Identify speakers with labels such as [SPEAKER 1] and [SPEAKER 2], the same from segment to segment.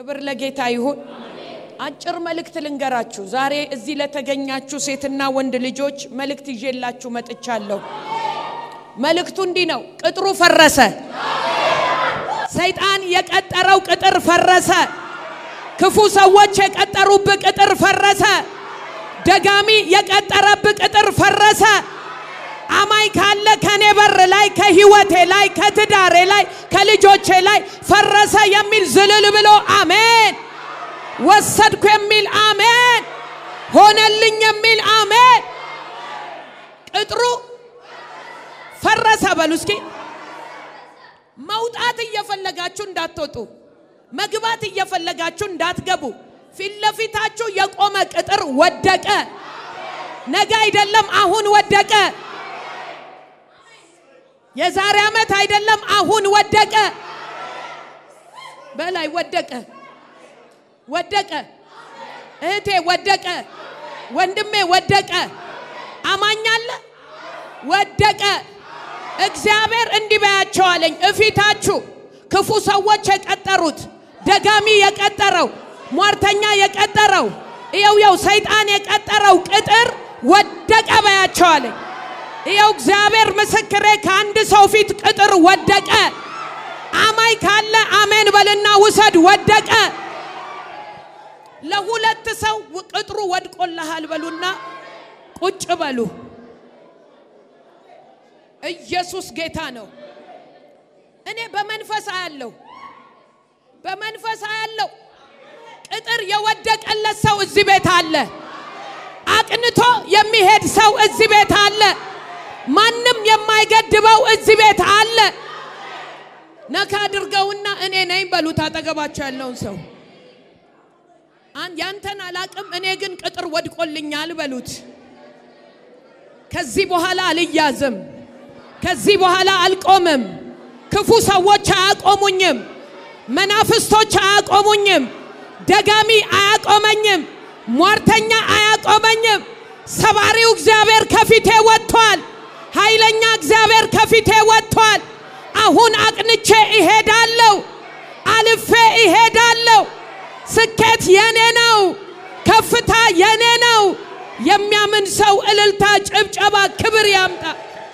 [SPEAKER 1] ክብር ለጌታ ይሁን። አጭር መልእክት ልንገራችሁ። ዛሬ እዚህ ለተገኛችሁ ሴትና ወንድ ልጆች መልእክት ይዤላችሁ መጥቻለሁ። መልእክቱ እንዲህ ነው። ቅጥሩ ፈረሰ። ሰይጣን የቀጠረው ቅጥር ፈረሰ። ክፉ ሰዎች የቀጠሩብህ ቅጥር ፈረሰ። ደጋሚ የቀጠረብህ ቅጥር ፈረሰ። አማኝ ካለ ከኔ በር ላይ ከህይወቴ ላይ ከትዳሬ ላይ ከልጆቼ ላይ ፈረሰ የሚል ዝልል ብሎ አሜን። ወሰድኩ የሚል አሜን። ሆነልኝ የሚል አሜን። ቅጥሩ ፈረሰ በሉ እስኪ። መውጣት እየፈለጋችሁ እንዳትወጡ፣ መግባት እየፈለጋችሁ እንዳትገቡ። ፊት ለፊታችሁ የቆመ ቅጥር ወደቀ። ነገ አይደለም አሁን ወደቀ። የዛሬ ዓመት አይደለም አሁን ወደቀ። በላይ ወደቀ፣ ወደቀ። እህቴ ወደቀ፣ ወንድሜ ወደቀ። አማኛለ ወደቀ። እግዚአብሔር እንዲህ በያቸው አለኝ። እፊታችሁ ክፉ ሰዎች የቀጠሩት ደጋሚ የቀጠረው ሟርተኛ የቀጠረው ይኸው የው ሰይጣን የቀጠረው ቅጥር ወደቀ በያቸው አለኝ። ይኸው እግዚአብሔር ምስክሬ ከአንድ ሰው ፊት ቅጥር ወደቀ። አማኝ ካለ አሜን በልና ውሰድ። ወደቀ። ለሁለት ሰው ቅጥሩ ወድቆልሃል በሉና ቁጭ በሉ። ኢየሱስ ጌታ ነው። እኔ በመንፈስ አያለው፣ በመንፈስ አያለው። ቅጥር የወደቀለት ሰው እዚህ ቤት አለ። አቅንቶ የሚሄድ ሰው እዚህ ቤት አለ። ማንም የማይገድበው እዚህ ቤት አለ። ነካ አድርገውና እኔ ነኝ በሉት። አጠገባቸው ያለውን ሰው ያንተን አላቅም፣ እኔ ግን ቅጥር ወድቆልኛል በሉት። ከዚህ በኋላ አልያዝም። ከዚህ በኋላ አልቆምም። ክፉ ሰዎች አያቆሙኝም። መናፍስቶች አያቆሙኝም። ደጋሚ አያቆመኝም። ሟርተኛ አያቆመኝም። ሰባሪው እግዚአብሔር ከፊቴ ወጥቷል። ኃይለኛ እግዚአብሔር ከፊቴ ወጥቷል። አሁን አቅንቼ እሄዳለሁ። አልፌ እሄዳለሁ። ስኬት የኔ ነው። ከፍታ የኔ ነው። የሚያምን ሰው እልልታ፣ ጭብጨባ፣ ክብር ያምጣ።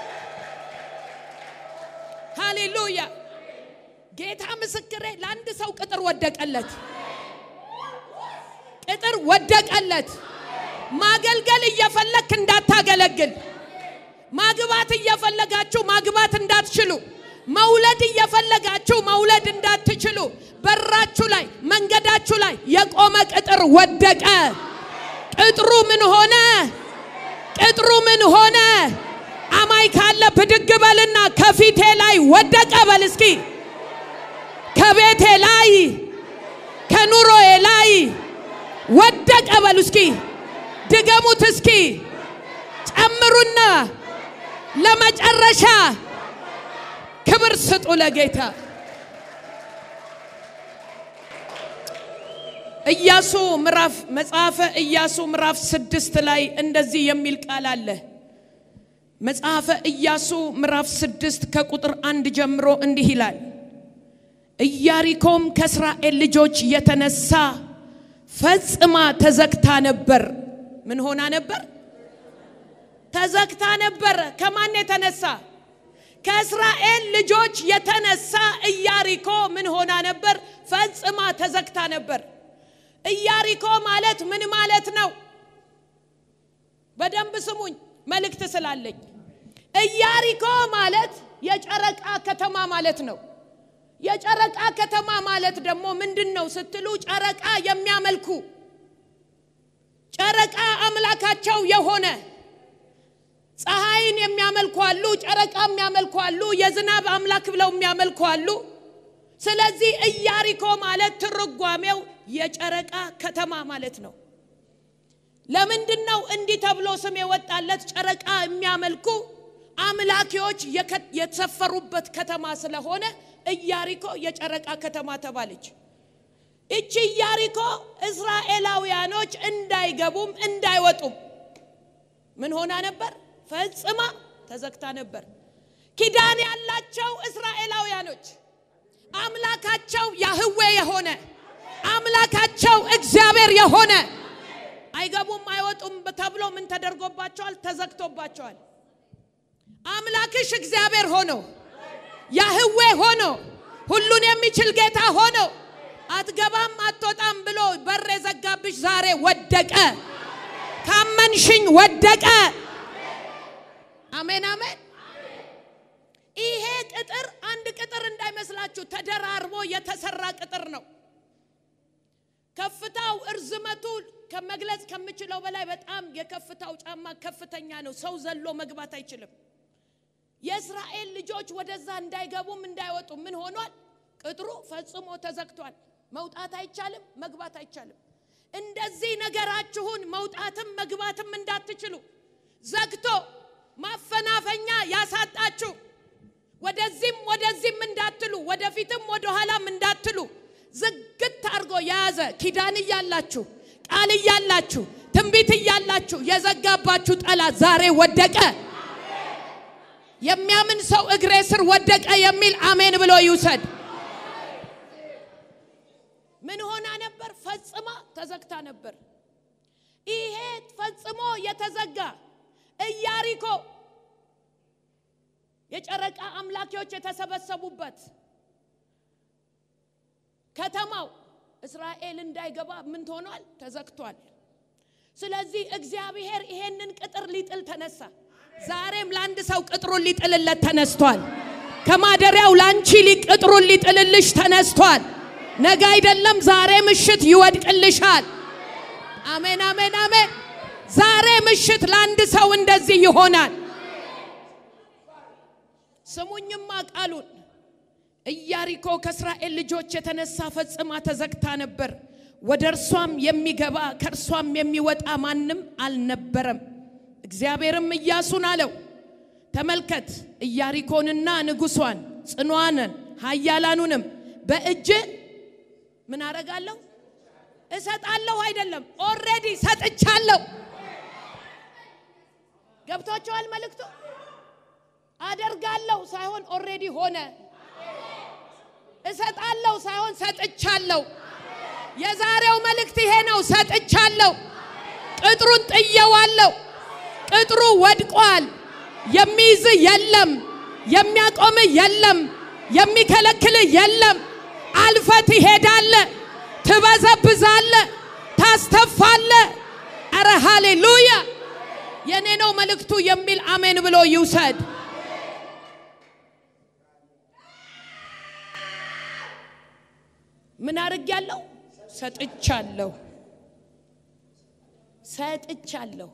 [SPEAKER 1] ሃሌሉያ! ጌታ ምስክሬ፣ ለአንድ ሰው ቅጥር ወደቀለት። ቅጥር ወደቀለት። ማገልገል እየፈለክ እንዳታገለግል፣ ማግባት እየፈለጋችሁ ማግባት እንዳትችሉ፣ መውለድ እየፈለጋችሁ መውለድ እንዳትችሉ፣ በራችሁ ላይ መንገዳችሁ ላይ የቆመ ቅጥር ወደቀ። ቅጥሩ ምን ሆነ? ቅጥሩ ምን ሆነ? አማይ ካለ ብድግ በልና ከፊቴ ላይ ወደቀ በል እስኪ። ከቤቴ ላይ ከኑሮዬ ላይ ወደቀ በሉ እስኪ። ድገሙት እስኪ። ጨምሩና ለመጨረሻ ክብር ስጡ ለጌታ። ኢያሱ ምዕራፍ መጽሐፈ ኢያሱ ምዕራፍ ስድስት ላይ እንደዚህ የሚል ቃል አለ። መጽሐፈ ኢያሱ ምዕራፍ ስድስት ከቁጥር አንድ ጀምሮ እንዲህ ይላል። ኢያሪኮም ከእስራኤል ልጆች የተነሳ ፈጽማ ተዘግታ ነበር። ምን ሆና ነበር? ተዘግታ ነበር። ከማን የተነሳ? ከእስራኤል ልጆች የተነሳ ኢያሪኮ ምን ሆና ነበር? ፈጽማ ተዘግታ ነበር። ኢያሪኮ ማለት ምን ማለት ነው? በደንብ ስሙኝ፣ መልእክት ስላለኝ። ኢያሪኮ ማለት የጨረቃ ከተማ ማለት ነው። የጨረቃ ከተማ ማለት ደግሞ ምንድን ነው ስትሉ፣ ጨረቃ የሚያመልኩ ጨረቃ አምላካቸው የሆነ ፀሐይን የሚያመልኩ አሉ፣ ጨረቃ የሚያመልኩ አሉ፣ የዝናብ አምላክ ብለው የሚያመልኩ አሉ። ስለዚህ ኢያሪኮ ማለት ትርጓሜው የጨረቃ ከተማ ማለት ነው። ለምንድን ነው እንዲህ ተብሎ ስም የወጣለት? ጨረቃ የሚያመልኩ አምላኪዎች የተሰፈሩበት ከተማ ስለሆነ ኢያሪኮ የጨረቃ ከተማ ተባለች። እቺ ኢያሪኮ እስራኤላውያኖች እንዳይገቡም እንዳይወጡም ምን ሆና ነበር? ፈጽማ ተዘግታ ነበር። ኪዳን ያላቸው እስራኤላውያኖች አምላካቸው ያህዌ የሆነ አምላካቸው እግዚአብሔር የሆነ አይገቡም አይወጡም ተብሎ ምን ተደርጎባቸዋል? ተዘግቶባቸዋል። አምላክሽ እግዚአብሔር ሆኖ ያህዌ ሆኖ ሁሉን የሚችል ጌታ ሆኖ አትገባም አትወጣም ብሎ በር የዘጋብሽ ዛሬ ወደቀ። ካመንሽኝ ወደቀ። አሜን አሜን። ይሄ ቅጥር አንድ ቅጥር እንዳይመስላችሁ ተደራርቦ የተሰራ ቅጥር ነው። ከፍታው እርዝመቱ ከመግለጽ ከምችለው በላይ በጣም የከፍታው ጫማ ከፍተኛ ነው። ሰው ዘሎ መግባት አይችልም። የእስራኤል ልጆች ወደዛ እንዳይገቡም እንዳይወጡ ምን ሆኗል? ቅጥሩ ፈጽሞ ተዘግቷል። መውጣት አይቻልም፣ መግባት አይቻልም። እንደዚህ ነገራችሁን መውጣትም መግባትም እንዳትችሉ ዘግቶ ማፈናፈኛ ያሳጣችሁ ወደዚህም ወደዚህም እንዳትሉ ወደፊትም ወደኋላም እንዳትሉ ዝግት አድርጎ የያዘ ኪዳን እያላችሁ ቃል እያላችሁ ትንቢት እያላችሁ የዘጋባችሁ ጠላት ዛሬ ወደቀ። የሚያምን ሰው እግሬ ስር ወደቀ የሚል አሜን ብሎ ይውሰድ። ምን ሆና ነበር? ፈጽማ ተዘግታ ነበር። ይሄ ፈጽሞ የተዘጋ ኢያሪኮ የጨረቃ አምላኪዎች የተሰበሰቡበት ከተማው እስራኤል እንዳይገባ ምን ሆኗል? ተዘግቷል። ስለዚህ እግዚአብሔር ይሄንን ቅጥር ሊጥል ተነሳ። ዛሬም ለአንድ ሰው ቅጥሩን ሊጥልለት ተነስቷል። ከማደሪያው ላንቺ ቅጥሩን ሊጥልልሽ ተነስቷል። ነገ አይደለም ዛሬ ምሽት ይወድቅልሻል። አሜን አሜን አሜን። ዛሬ ምሽት ለአንድ ሰው እንደዚህ ይሆናል። ስሙኝማ ቃሉን ኢያሪኮ ከእስራኤል ልጆች የተነሳ ፈጽማ ተዘግታ ነበር። ወደ እርሷም የሚገባ ከእርሷም የሚወጣ ማንም አልነበረም። እግዚአብሔርም ኢያሱን አለው፣ ተመልከት ኢያሪኮንና ንጉሷን ጽኗንን ኃያላኑንም በእጅ ምን አረጋለሁ? እሰጣለሁ። አይደለም ኦልሬዲ ሰጥቻለሁ። ገብቷቸዋል መልእክቱ? አደርጋለሁ ሳይሆን ኦልሬዲ ሆነ። እሰጣለሁ ሳይሆን ሰጥቻለሁ። የዛሬው መልእክት ይሄ ነው። ሰጥቻለሁ። ቅጥሩን ጥየዋለሁ። ቅጥሩ ወድቋል። የሚይዝ የለም፣ የሚያቆም የለም፣ የሚከለክል የለም። አልፈ ትሄዳለ፣ ትበዘብዛለ፣ ታስተፋለ። አረ ሃሌሉያ! የኔ ነው መልእክቱ የሚል አሜን ብሎ ይውሰድ። ምን አድርጊያለሁ? ሰጥቻለሁ። ሰጥቻለሁ።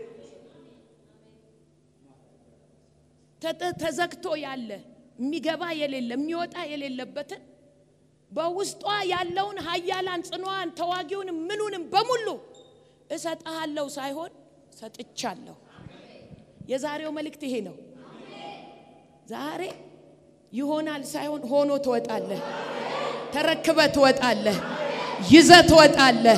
[SPEAKER 1] ተዘግቶ ያለ የሚገባ የሌለ የሚወጣ የሌለበትን በውስጧ ያለውን ኃያላን ጽኗን ተዋጊውን ምኑንም በሙሉ እሰጥሃለሁ ሳይሆን ሰጥቻለሁ። የዛሬው መልእክት ይሄ ነው። ዛሬ ይሆናል ሳይሆን ሆኖ ትወጣለህ። ተረክበ ትወጣለህ። ይዘ ትወጣለህ።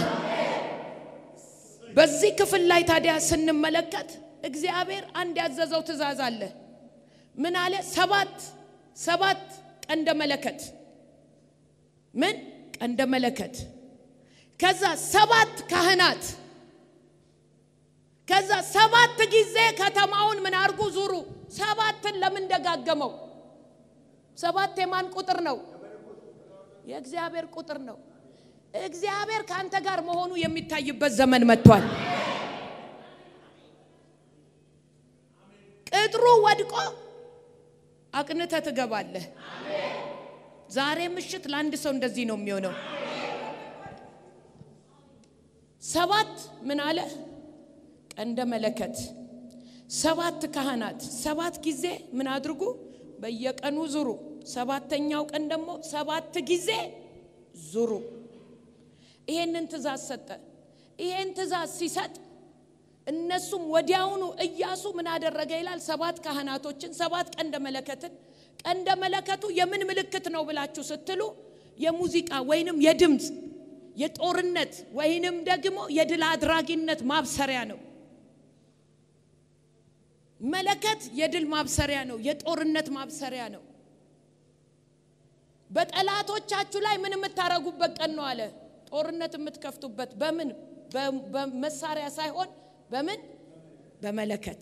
[SPEAKER 1] በዚህ ክፍል ላይ ታዲያ ስንመለከት እግዚአብሔር አንድ ያዘዘው ትእዛዝ አለ። ምን አለ? ሰባት ሰባት ቀንደ መለከት ምን ቀንደ መለከት፣ ከዛ ሰባት ካህናት፣ ከዛ ሰባት ጊዜ ከተማውን ምን አርጉ ዙሩ። ሰባትን ለምን ደጋገመው? ሰባት የማን ቁጥር ነው? የእግዚአብሔር ቁጥር ነው። እግዚአብሔር ከአንተ ጋር መሆኑ የሚታይበት ዘመን መጥቷል። ቅጥሩ ወድቆ አቅንተ ትገባለህ። ዛሬ ምሽት ለአንድ ሰው እንደዚህ ነው የሚሆነው። ሰባት ምን አለ? ቀንደ መለከት፣ ሰባት ካህናት፣ ሰባት ጊዜ ምን አድርጉ? በየቀኑ ዙሩ። ሰባተኛው ቀን ደግሞ ሰባት ጊዜ ዙሩ። ይሄንን ትእዛዝ ሰጠ። ይሄን ትእዛዝ ሲሰጥ እነሱም ወዲያውኑ ኢያሱ ምን አደረገ ይላል? ሰባት ካህናቶችን፣ ሰባት ቀንደ መለከትን። ቀንደ መለከቱ የምን ምልክት ነው ብላችሁ ስትሉ የሙዚቃ ወይንም የድምፅ የጦርነት ወይንም ደግሞ የድል አድራጊነት ማብሰሪያ ነው። መለከት የድል ማብሰሪያ ነው። የጦርነት ማብሰሪያ ነው። በጠላቶቻችሁ ላይ ምን የምታረጉበት ቀን ነው አለ። ጦርነት የምትከፍቱበት በምን በ- በመሳሪያ ሳይሆን በምን በመለከት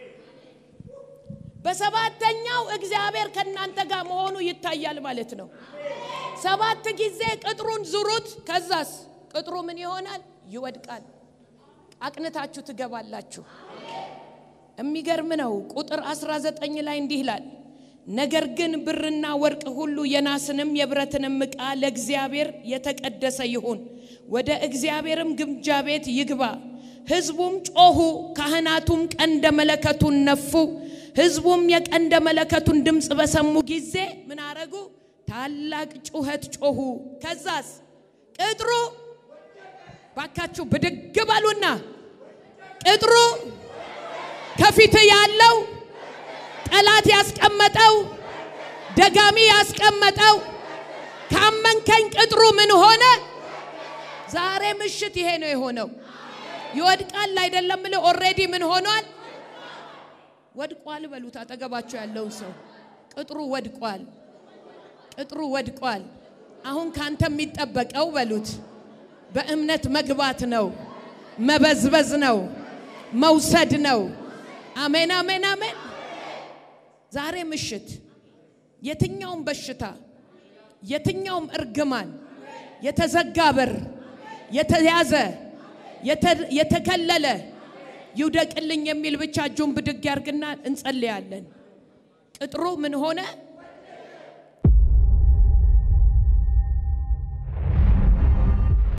[SPEAKER 1] በሰባተኛው እግዚአብሔር ከእናንተ ጋር መሆኑ ይታያል ማለት ነው። ሰባት ጊዜ ቅጥሩን ዙሩት። ከዛስ ቅጥሩ ምን ይሆናል? ይወድቃል። አቅንታችሁ ትገባላችሁ። የሚገርም ነው። ቁጥር 19 ላይ እንዲህ ይላል፣ ነገር ግን ብርና ወርቅ ሁሉ የናስንም የብረትንም ዕቃ ለእግዚአብሔር የተቀደሰ ይሁን፣ ወደ እግዚአብሔርም ግምጃ ቤት ይግባ። ሕዝቡም ጮኹ፣ ካህናቱም ቀንደ መለከቱን ነፉ። ሕዝቡም የቀንደ መለከቱን ድምፅ በሰሙ ጊዜ ምን አረጉ? ታላቅ ጩኸት ጮኹ። ከዛስ ቅጥሩ ባካችሁ ብድግ በሉና ቅጥሩ ከፊት ያለው ጠላት ያስቀመጠው ደጋሚ ያስቀመጠው ካመንከኝ ቅጥሩ ምን ሆነ? ዛሬ ምሽት ይሄ ነው የሆነው። ይወድቃል አይደለም ብለ ኦሬዲ ምን ሆኗል? ወድቋል በሉት። አጠገባቸው ያለውን ሰው ቅጥሩ ወድቋል፣ ቅጥሩ ወድቋል። አሁን ካንተ የሚጠበቀው በሉት በእምነት መግባት ነው፣ መበዝበዝ ነው፣ መውሰድ ነው። አሜን፣ አሜን፣ አሜን። ዛሬ ምሽት የትኛውም በሽታ የትኛውም እርግማን የተዘጋ በር የተያዘ የተ- የተከለለ ይውደቅልኝ የሚል ብቻ እጁን ብድግ ያርግና እንጸልያለን። ቅጥሩ ምን ሆነ?